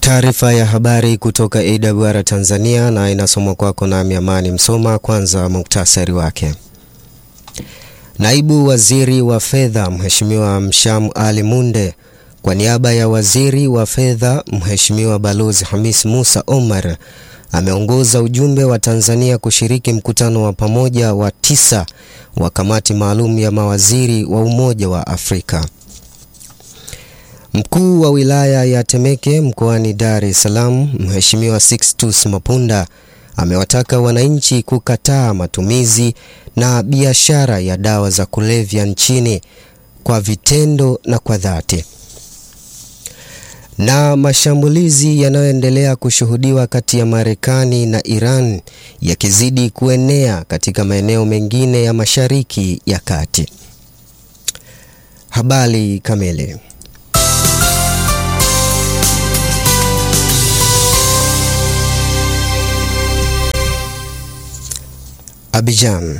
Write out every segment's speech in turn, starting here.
Taarifa ya habari kutoka AWR Tanzania na inasomwa kwako nami Amani Msoma. Kwanza muktasari wake. Naibu Waziri wa Fedha Mheshimiwa Msham Ali Munde kwa niaba ya Waziri wa Fedha Mheshimiwa Balozi Hamis Musa Omar ameongoza ujumbe wa Tanzania kushiriki mkutano wa pamoja wa tisa wa kamati maalum ya mawaziri wa Umoja wa Afrika. Mkuu wa wilaya ya Temeke mkoani Dar es Salaam Mheshimiwa Sixtus Mapunda amewataka wananchi kukataa matumizi na biashara ya dawa za kulevya nchini kwa vitendo na kwa dhati. Na mashambulizi yanayoendelea kushuhudiwa kati ya Marekani na Iran yakizidi kuenea katika maeneo mengine ya Mashariki ya Kati. Habari kamili. Abidjan.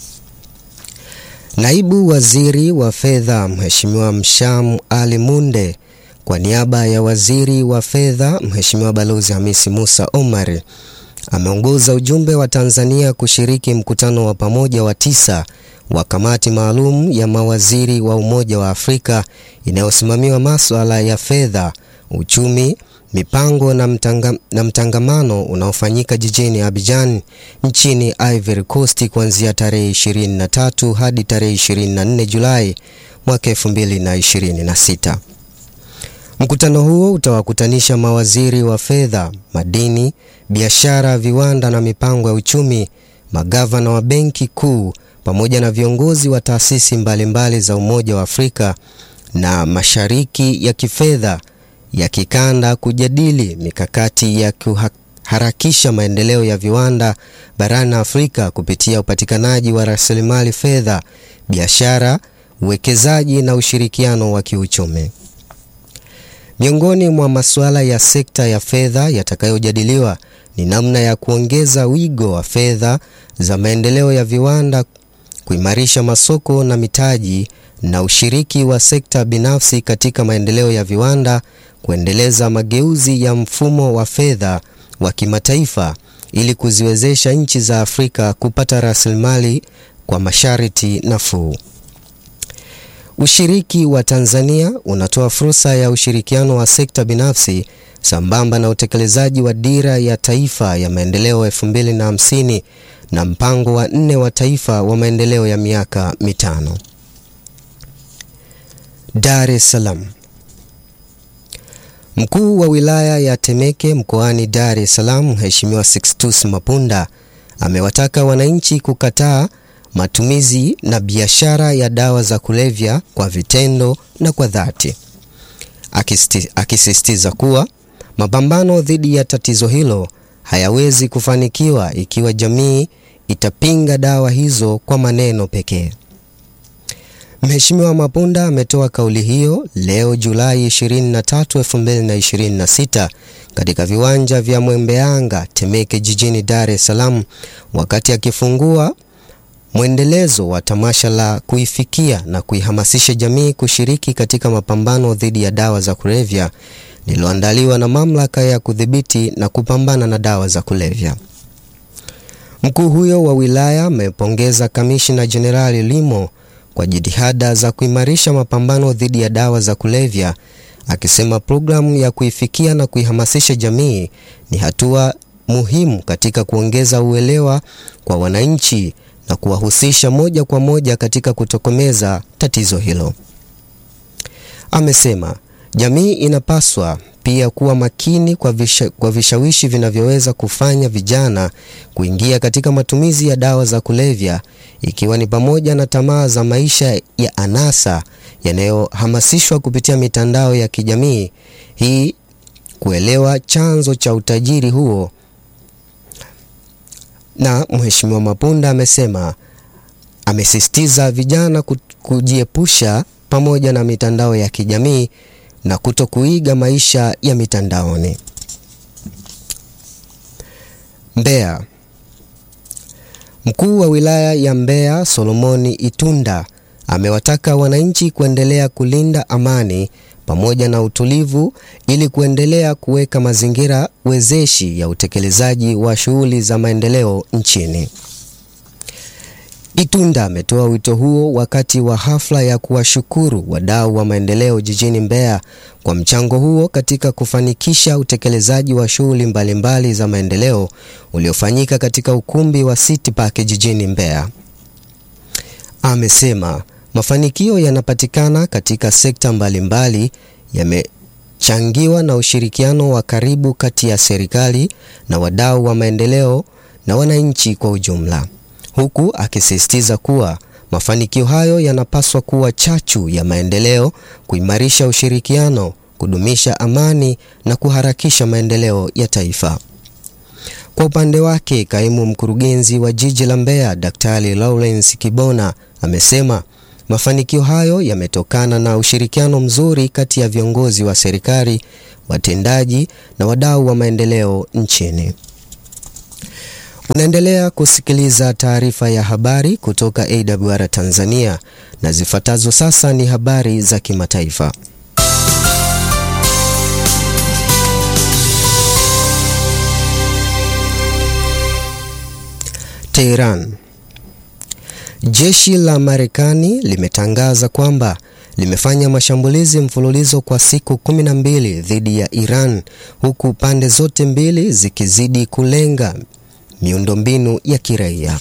Naibu Waziri wa Fedha Mheshimiwa Msham Ali Munde kwa niaba ya Waziri wa Fedha Mheshimiwa Balozi Hamisi Musa Omar ameongoza ujumbe wa Tanzania kushiriki mkutano wa pamoja wa tisa wa kamati maalum ya mawaziri wa Umoja wa Afrika inayosimamiwa masuala ya fedha, uchumi, mipango na, mtanga, na mtangamano unaofanyika jijini Abidjan nchini Ivory Coast kuanzia tarehe 23 hadi tarehe 24 Julai mwaka 2026. Mkutano huo utawakutanisha mawaziri wa fedha, madini, biashara, viwanda na mipango ya uchumi, magavana wa benki kuu pamoja na viongozi wa taasisi mbalimbali za Umoja wa Afrika na mashariki ya kifedha ya kikanda kujadili mikakati ya kuharakisha maendeleo ya viwanda barani Afrika kupitia upatikanaji wa rasilimali fedha, biashara, uwekezaji na ushirikiano wa kiuchumi. Miongoni mwa masuala ya sekta ya fedha yatakayojadiliwa ni namna ya kuongeza wigo wa fedha za maendeleo ya viwanda, kuimarisha masoko na mitaji na ushiriki wa sekta binafsi katika maendeleo ya viwanda, kuendeleza mageuzi ya mfumo wa fedha wa kimataifa ili kuziwezesha nchi za Afrika kupata rasilimali kwa masharti nafuu. Ushiriki wa Tanzania unatoa fursa ya ushirikiano wa sekta binafsi sambamba na utekelezaji wa dira ya taifa ya maendeleo 2050 na mpango wa nne wa taifa wa maendeleo ya miaka mitano. Dar es Salaam. Mkuu wa wilaya ya Temeke mkoani Dar es Salaam Mheshimiwa Sixtus Mapunda amewataka wananchi kukataa matumizi na biashara ya dawa za kulevya kwa vitendo na kwa dhati, akisisitiza kuwa mapambano dhidi ya tatizo hilo hayawezi kufanikiwa ikiwa jamii itapinga dawa hizo kwa maneno pekee. Mheshimiwa Mapunda ametoa kauli hiyo leo Julai 23, 2026 katika viwanja vya Mwembeanga Temeke jijini Dar es Salaam wakati akifungua mwendelezo wa tamasha la kuifikia na kuihamasisha jamii kushiriki katika mapambano dhidi ya dawa za kulevya lililoandaliwa na Mamlaka ya Kudhibiti na Kupambana na Dawa za Kulevya. Mkuu huyo wa wilaya amepongeza Kamishna Jenerali Limo kwa jitihada za kuimarisha mapambano dhidi ya dawa za kulevya, akisema programu ya kuifikia na kuihamasisha jamii ni hatua muhimu katika kuongeza uelewa kwa wananchi na kuwahusisha moja kwa moja katika kutokomeza tatizo hilo. Amesema jamii inapaswa pia kuwa makini kwa, visha, kwa vishawishi vinavyoweza kufanya vijana kuingia katika matumizi ya dawa za kulevya ikiwa ni pamoja na tamaa za maisha ya anasa yanayohamasishwa kupitia mitandao ya kijamii. Hii kuelewa chanzo cha utajiri huo. Na Mheshimiwa Mapunda amesema amesisitiza vijana kujiepusha pamoja na mitandao ya kijamii na kuto kuiga maisha ya mitandaoni. Mbeya. Mkuu wa wilaya ya Mbeya Solomoni Itunda amewataka wananchi kuendelea kulinda amani pamoja na utulivu ili kuendelea kuweka mazingira wezeshi ya utekelezaji wa shughuli za maendeleo nchini. Itunda ametoa wito huo wakati wa hafla ya kuwashukuru wadau wa maendeleo jijini Mbeya kwa mchango huo katika kufanikisha utekelezaji wa shughuli mbalimbali za maendeleo uliofanyika katika ukumbi wa City Park jijini Mbeya. Amesema mafanikio yanapatikana katika sekta mbalimbali yamechangiwa na ushirikiano wa karibu kati ya serikali na wadau wa maendeleo na wananchi kwa ujumla huku akisisitiza kuwa mafanikio hayo yanapaswa kuwa chachu ya maendeleo, kuimarisha ushirikiano, kudumisha amani na kuharakisha maendeleo ya taifa. Kwa upande wake, kaimu mkurugenzi wa jiji la Mbeya, Daktari Lawrence Kibona amesema mafanikio hayo yametokana na ushirikiano mzuri kati ya viongozi wa serikali, watendaji na wadau wa maendeleo nchini. Unaendelea kusikiliza taarifa ya habari kutoka AWR Tanzania na zifuatazo sasa ni habari za kimataifa. Tehran. Jeshi la Marekani limetangaza kwamba limefanya mashambulizi mfululizo kwa siku 12 dhidi ya Iran huku pande zote mbili zikizidi kulenga miundombinu ya kiraia.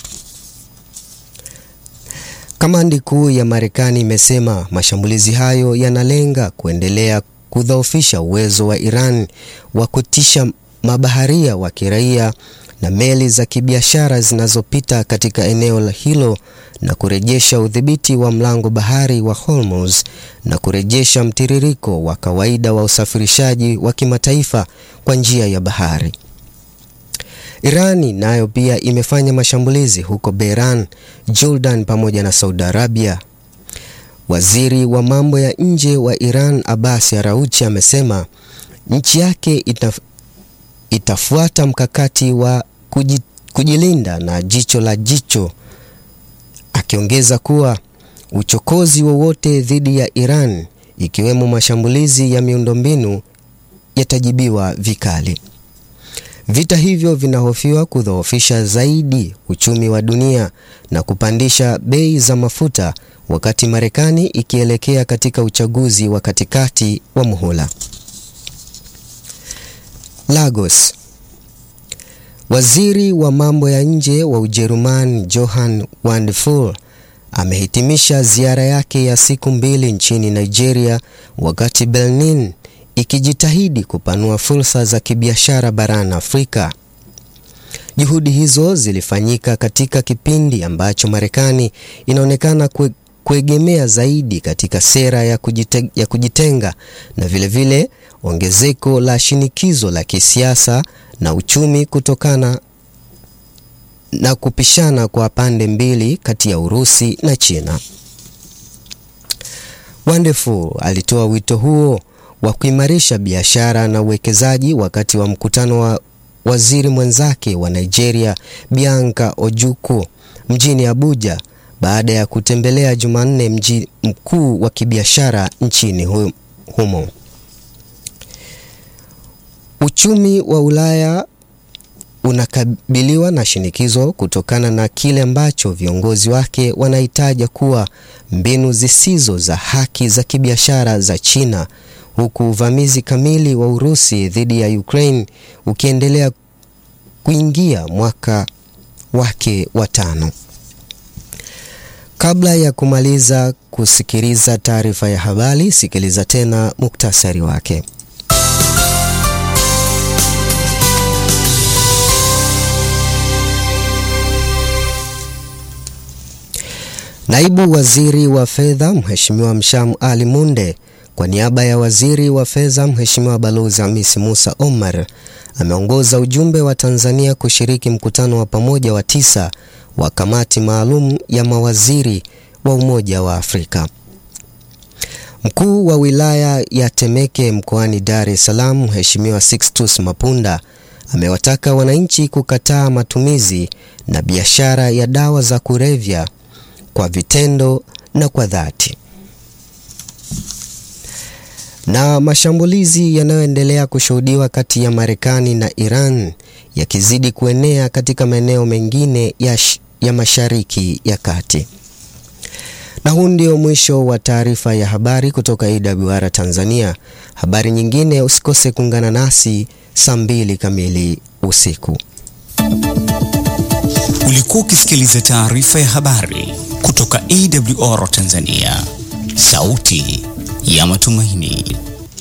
Kamandi kuu ya Marekani imesema mashambulizi hayo yanalenga kuendelea kudhoofisha uwezo wa Iran wa kutisha mabaharia wa kiraia na meli za kibiashara zinazopita katika eneo hilo na kurejesha udhibiti wa mlango bahari wa Hormuz na kurejesha mtiririko wa kawaida wa usafirishaji wa kimataifa kwa njia ya bahari. Irani nayo pia imefanya mashambulizi huko Bahrain, Jordan pamoja na Saudi Arabia. Waziri wa mambo ya nje wa Iran Abbas Araghchi amesema nchi yake itaf, itafuata mkakati wa kujilinda na jicho la jicho, akiongeza kuwa uchokozi wowote dhidi ya Iran ikiwemo mashambulizi ya miundombinu yatajibiwa vikali. Vita hivyo vinahofiwa kudhoofisha zaidi uchumi wa dunia na kupandisha bei za mafuta wakati Marekani ikielekea katika uchaguzi wa katikati wa muhula. Lagos. Waziri wa mambo ya nje wa Ujerumani Johann Wandful amehitimisha ziara yake ya siku mbili nchini Nigeria wakati Benin ikijitahidi kupanua fursa za kibiashara barani Afrika. Juhudi hizo zilifanyika katika kipindi ambacho Marekani inaonekana kue, kuegemea zaidi katika sera ya, kujite, ya kujitenga na vilevile vile, ongezeko la shinikizo la kisiasa na uchumi kutokana na kupishana kwa pande mbili kati ya Urusi na China. Wonderful alitoa wito huo wa kuimarisha biashara na uwekezaji wakati wa mkutano wa waziri mwenzake wa Nigeria Bianca Ojukwu mjini Abuja baada ya kutembelea Jumanne mji mkuu wa kibiashara nchini humo. Uchumi wa Ulaya unakabiliwa na shinikizo kutokana na kile ambacho viongozi wake wanahitaja kuwa mbinu zisizo za haki za kibiashara za China huku uvamizi kamili wa Urusi dhidi ya Ukraine ukiendelea kuingia mwaka wake wa tano. Kabla ya kumaliza kusikiliza taarifa ya habari, sikiliza tena muktasari wake. Naibu Waziri wa Fedha Mheshimiwa Msham Ali Munde kwa niaba ya Waziri wa Fedha Mheshimiwa Balozi Hamisi Musa Omar ameongoza ujumbe wa Tanzania kushiriki mkutano wa pamoja wa tisa wa kamati maalum ya mawaziri wa Umoja wa Afrika. Mkuu wa wilaya ya Temeke mkoani Dar es Salaam Mheshimiwa Sixtus Mapunda amewataka wananchi kukataa matumizi na biashara ya dawa za kulevya kwa vitendo na kwa dhati. Na mashambulizi yanayoendelea kushuhudiwa kati ya Marekani na Iran yakizidi kuenea katika maeneo mengine ya, ya Mashariki ya Kati. Na huu ndio mwisho wa taarifa ya habari kutoka AWR Tanzania. Habari nyingine usikose kuungana nasi saa mbili kamili usiku. Ulikuwa ukisikiliza taarifa ya habari kutoka AWR Tanzania, sauti ya matumaini.